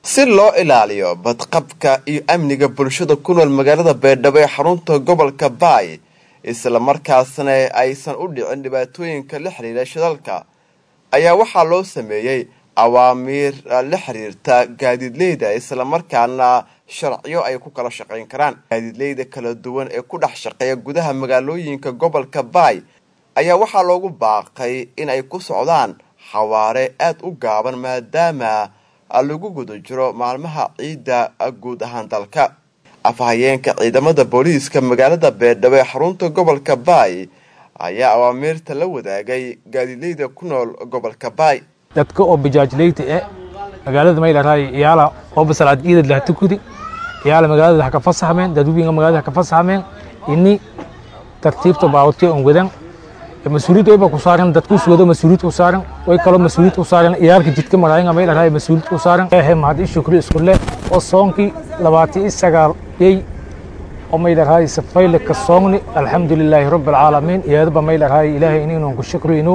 si loo ilaaliyo badqabka iyo amniga bulshada ku nool magaalada baydhabo ee xarunta gobolka baay islamarkaasna aysan u dhicin dhibaatooyinka la xiriira shidalka ayaa waxaa loo sameeyey awaamiir la xiriirta gaadiidleyda islamarkaana sharciyo ay ku kala shaqayn karaan gaadiidleyda kala duwan ee ku dhex shaqeeya gudaha magaalooyinka gobolka baay ayaa waxaa loogu baaqay in ay ku socdaan xawaare aada u gaaban maadaama lagu guda jiro maalmaha ciidda guud ahaan dalka afhayeenka ciidamada booliiska magaalada beerdhabo ee xarunta gobolka baay ayaa awaamiirta la wadaagay gaadiidleyda ku nool gobolka baay dadka oo bajaajleyta e magaalada maylaray iyaala oo basalaad ciidad laha tukudi iyaala magaalada ha ka fasaxmeen dadweynaha magaalada ha ka fasaxmeen ini tartiibta baawatay on wadan mas-uuliyad wayba ku saaran dadku suwado mas-uuliyad ku saaran way kaloo mas-uuliyad ku saaran iyaalka jidka maraayan maylaray mas-uuliyad ku saaran ehe mahad i shukri isku leh oo soonkii labaatan iyo sagaal yey oo maylaray safayle ka soogni alxamdulilaahi rabbi alcaalamiin iyadaba maylaray ilaahay inaynu ku shukriyno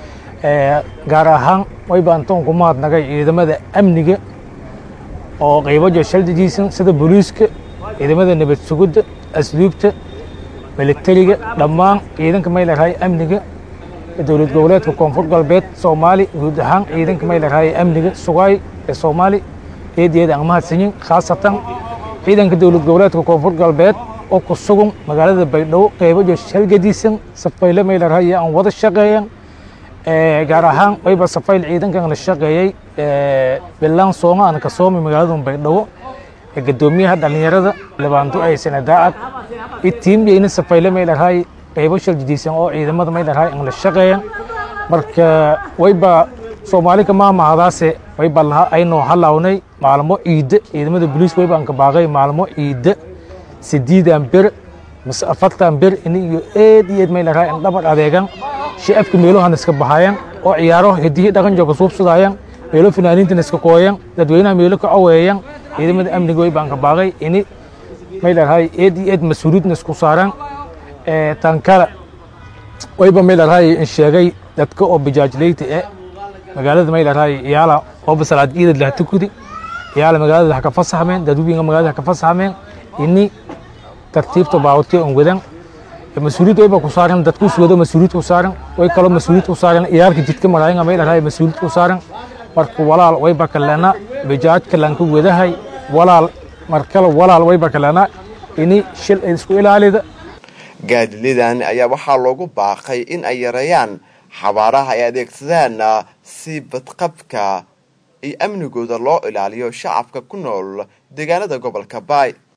gaar ahaan wayba antoon ku mahadnagay ciidamada amniga oo qaybajo shaldijiisan sida booliiska ciidamada nabad sugidda asluubta milatariga dhammaan ciidanka maylaray amniga dowlad goboleedka koonfur galbeed soomaali guud ahaan ciidanka maylaray amniga sugaay ee soomaali eedeeda aan mahadsanyin khaasatan ciidanka dowlad goboleedka koonfur galbeed oo ku sugan magaalada baydhabo qaybajo shalgadiisan safayle maylaray aan wada shaqeeyan gaar ahaan wayba safayl ciidankan la shaqeeyey bilaan sooma aan ka soomay magaalada baydhabo gadoomiyaha dhalinyarada labaanto ay sanadaacad itiimyeyna safayle maylahay qaybo shaljidiisan oo ciidamada maylahay aan la shaqeeyan marka wayba soomaali kama mahadaase wayba laha aynoo halawnay maalmo ciida ciidamada booliis wayba aan ka baaqay maalmo ciida sideedan ber mase afartan ber in iyo eed iyo eed maylahay aan dhabar adeegan shacabka meelohan iska baxayan oo ciyaaro hidihii dhaqan jooga suubsadaayan meelo fanaaniintan iska kooyan dadweynaha meelo ka caweeyan ciidamada amniga way baan ka baaqay ini maylahay eed iyo eed mas-uuliyadna isku saaran tan kale wayba maylahay in sheegay dadka oo bajaajleyta e magaalada maylahay iyaala oo basalaad ciidad laha tukudi iyaala magaalada ha ka fasaxmeen dadweynaha magaalada ha ka fasaxmeen ini tartiibta baawatay on wadan mas-uuliyad wayba ku saaran dadku suwado mas-uuliyad ku saaran way kaloo mas-uuliyad ku saaran iyaalka jidka maraayan maylahay mas-uuliyad ku saaran marka walaal wayba kalena bajaaj kalanka wadahay walaal markale walaal wayba kalena ini shil isku ilaalida gaadiidladan ayaa waxaa loogu baaqay in ay yareeyaan xabaaraha ay adeegsadaan si badqabka iyo amnigooda loo ilaaliyo shacabka ku nool deegaanada gobolka baay